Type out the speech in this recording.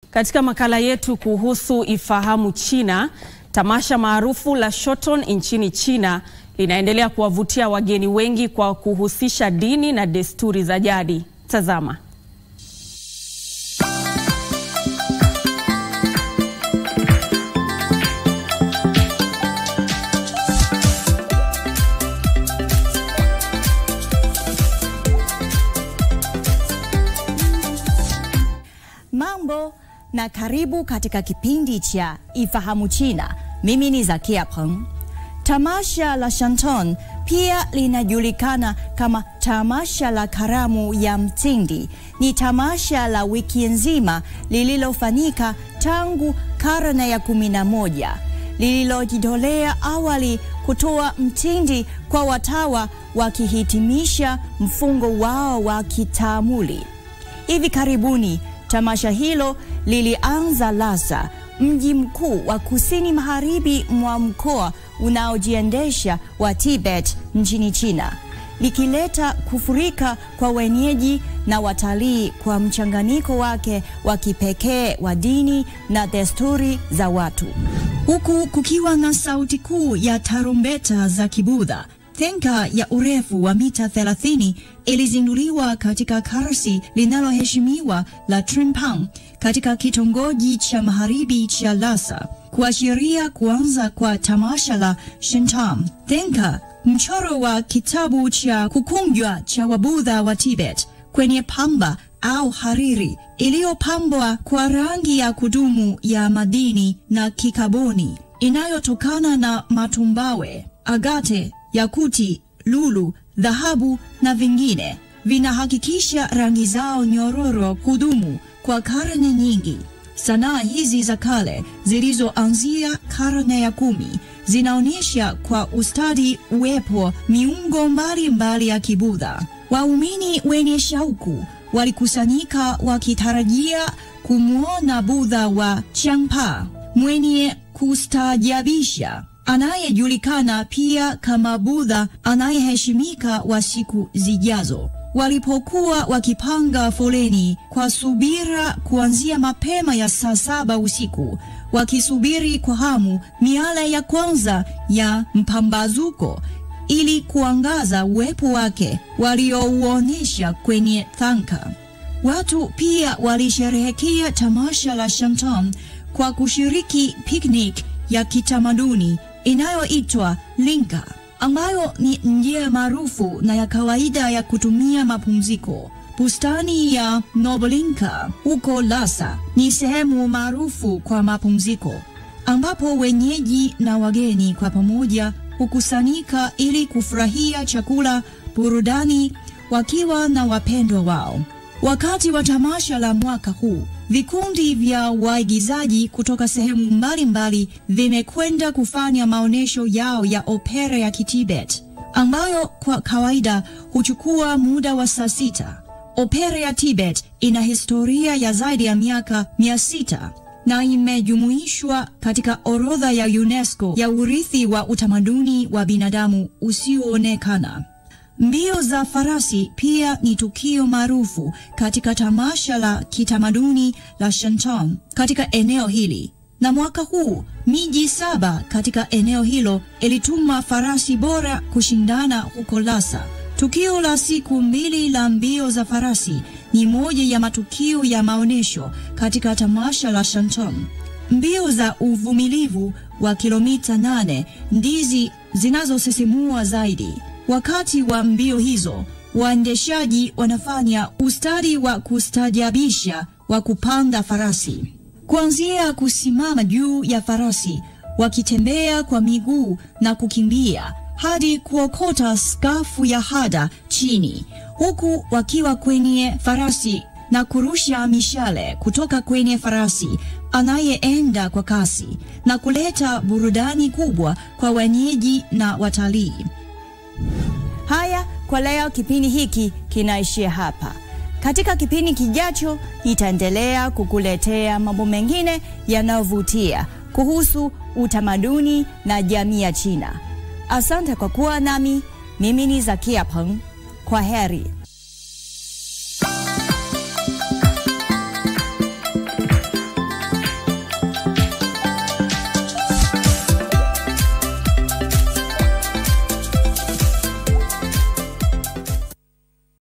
Katika makala yetu kuhusu Ifahamu China, tamasha maarufu la Shotton nchini China linaendelea kuwavutia wageni wengi kwa kuhusisha dini na desturi za jadi. Tazama. Mambo na karibu katika kipindi cha Ifahamu China. Mimi ni Zakia Peng. Tamasha la Shotton pia linajulikana kama tamasha la karamu ya mtindi. Ni tamasha la wiki nzima lililofanyika tangu karne ya kumi na moja lililojitolea awali kutoa mtindi kwa watawa wakihitimisha mfungo wao wa kitaamuli. Hivi karibuni tamasha hilo lilianza Lhasa, mji mkuu wa kusini magharibi mwa mkoa unaojiendesha wa Tibet nchini China, likileta kufurika kwa wenyeji na watalii kwa mchanganyiko wake wa kipekee wa dini na desturi za watu, huku kukiwa na sauti kuu ya tarumbeta za Kibudha. Tenka ya urefu wa mita 30 ilizinduliwa katika karsi linaloheshimiwa la Trimpang katika kitongoji cha magharibi cha Lhasa kuashiria kuanza kwa tamasha la Shotton. Tenka, mchoro wa kitabu cha kukunjwa cha Wabudha wa Tibet kwenye pamba au hariri iliyopambwa kwa rangi ya kudumu ya madini na kikaboni inayotokana na matumbawe, agate yakuti, lulu, dhahabu na vingine vinahakikisha rangi zao nyororo kudumu kwa karne nyingi. Sanaa hizi za kale zilizoanzia karne ya kumi zinaonyesha kwa ustadi uwepo miungo mbalimbali mbali ya Kibudha. Waumini wenye shauku walikusanyika wakitarajia kumwona Budha wa Changpa mwenye kustaajabisha anayejulikana pia kama Budha anayeheshimika wa siku zijazo. Walipokuwa wakipanga foleni kwa subira kuanzia mapema ya saa saba usiku, wakisubiri kwa hamu miale ya kwanza ya mpambazuko ili kuangaza uwepo wake waliouonyesha kwenye thanka. Watu pia walisherehekea tamasha la Shotton kwa kushiriki picnic ya kitamaduni inayoitwa linka ambayo ni njia maarufu na ya kawaida ya kutumia mapumziko. Bustani ya Nobolinka huko Lhasa ni sehemu maarufu kwa mapumziko ambapo wenyeji na wageni kwa pamoja hukusanyika ili kufurahia chakula, burudani wakiwa na wapendwa wao. Wakati wa tamasha la mwaka huu, vikundi vya waigizaji kutoka sehemu mbalimbali vimekwenda kufanya maonyesho yao ya opera ya Kitibet ambayo kwa kawaida huchukua muda wa saa sita. Opera ya Tibet ina historia ya zaidi ya miaka mia sita na imejumuishwa katika orodha ya UNESCO ya urithi wa utamaduni wa binadamu usioonekana. Mbio za farasi pia ni tukio maarufu katika tamasha la kitamaduni la Shotton katika eneo hili, na mwaka huu miji saba katika eneo hilo ilituma farasi bora kushindana huko Lhasa. Tukio la siku mbili la mbio za farasi ni moja ya matukio ya maonyesho katika tamasha la Shotton. Mbio za uvumilivu wa kilomita nane ndizi zinazosisimua zaidi. Wakati wa mbio hizo, waendeshaji wanafanya ustadi wa kustajabisha wa kupanda farasi, kuanzia kusimama juu ya farasi, wakitembea kwa miguu na kukimbia hadi kuokota skafu ya hada chini, huku wakiwa kwenye farasi na kurusha mishale kutoka kwenye farasi anayeenda kwa kasi na kuleta burudani kubwa kwa wenyeji na watalii. Haya, kwa leo kipindi hiki kinaishia hapa. Katika kipindi kijacho, nitaendelea kukuletea mambo mengine yanayovutia kuhusu utamaduni na jamii ya China. Asante kwa kuwa nami. Mimi ni Zakia Peng. Kwa heri.